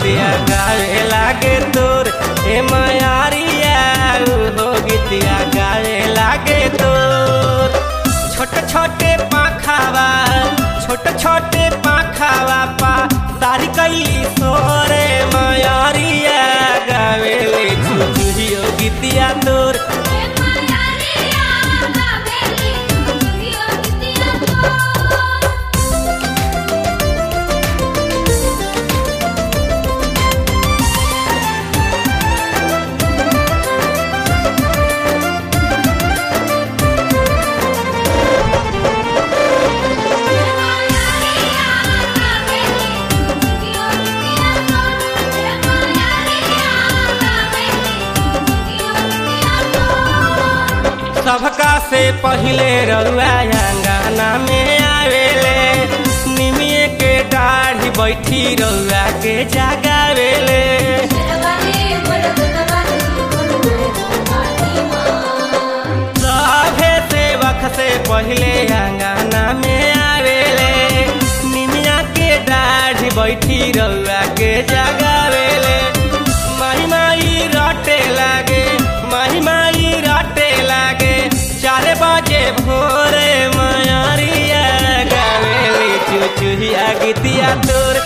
गीतिया गावे लागे तोर हे मायारिया हो गीतिया गावे लागे तोर छोटे छोटे पाखावा छोटे छोटे पाखावा पा तारी कैली सोरे मायारिया गावे ले चुचुहियो गीतिया तोर हे मायारिया गावेली चुचुहियो गीतिया तो सबका से पहिले रउआ अंगना में आवेले निमिए के दाढ़ी बैठी रउआ के जगावेले सभे सेवक से पहिले अंगना में आवेले निमिया के दाढ़ी बैठी रउआ के जगावेले माही माई रटे लागे माही माई रटे लागे चार बजे भोरे मयरिया गावेली चुचुहिया गीतिया तोर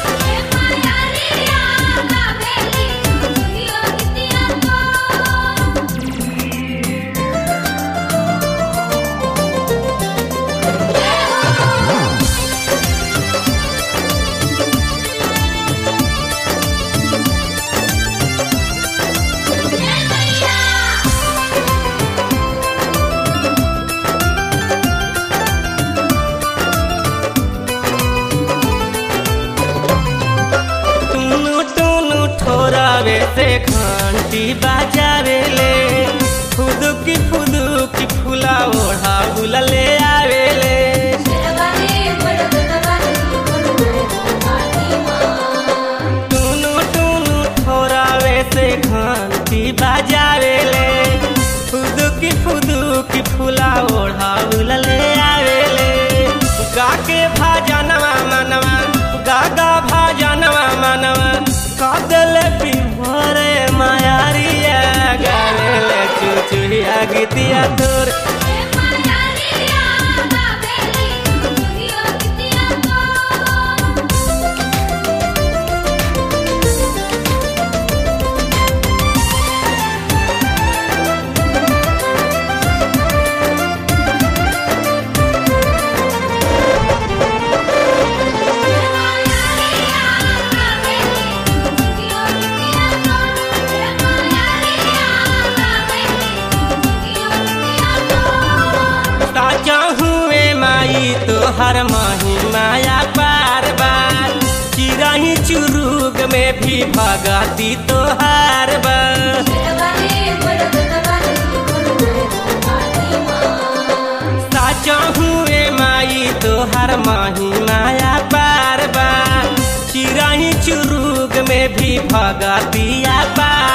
टुनु टुनु ठोरावे से घंटी बाजावेले फुदुकी फुदुकी फुला ओढ़ा बुलले आवेले टुनु टुनु ठोरावे से घंटी बाजावेले फुदुकी फुदुकी फुला ओढ़ा बुलले आवेले गाके भाजनवा मनवा गागा भाजनवा मनवा कादल बिभोरे मायारिया गावेले चुचुहिया गीतिया तोर ताजा हुए माई तो हर माही माया बार बार चिराही चुरुग में भी भगती तो हर बार साचा हुए माई तो हर माही माया बार बार चिराही चुरुग में भी भगतिया बार